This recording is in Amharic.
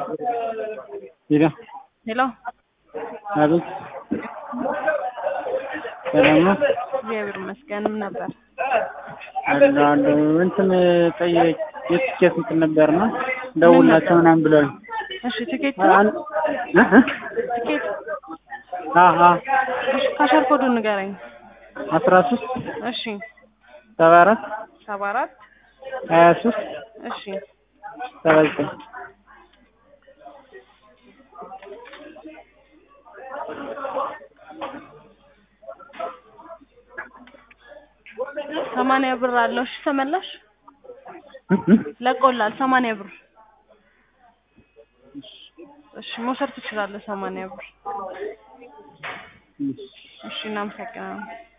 ሄሎ ሄሎ አቤት ሰላም ነው እግዚአብሔር ይመስገን። ምን ነበር? አለ አለ እንትን ጠየቅ የትኬት እንትን ነበር ነው ደውላቸው ምናምን ብለው እሺ ትኬት ነው? አን- እ እ ትኬት አሀ እሺ ካሸር ኮዱን ንገረኝ። አስራ ሶስት እሺ ሰባ አራት ሰባ አራት ሀያ ሶስት እሺ ሰባ ዘጠኝ ሰማንያ ብር አለው። እሺ ተመላሽ እ እ ለቆላል ሰማንያ ብር እሺ መውሰድ ትችላለህ። ሰማንያ ብር እሺ እናመሰግናለን።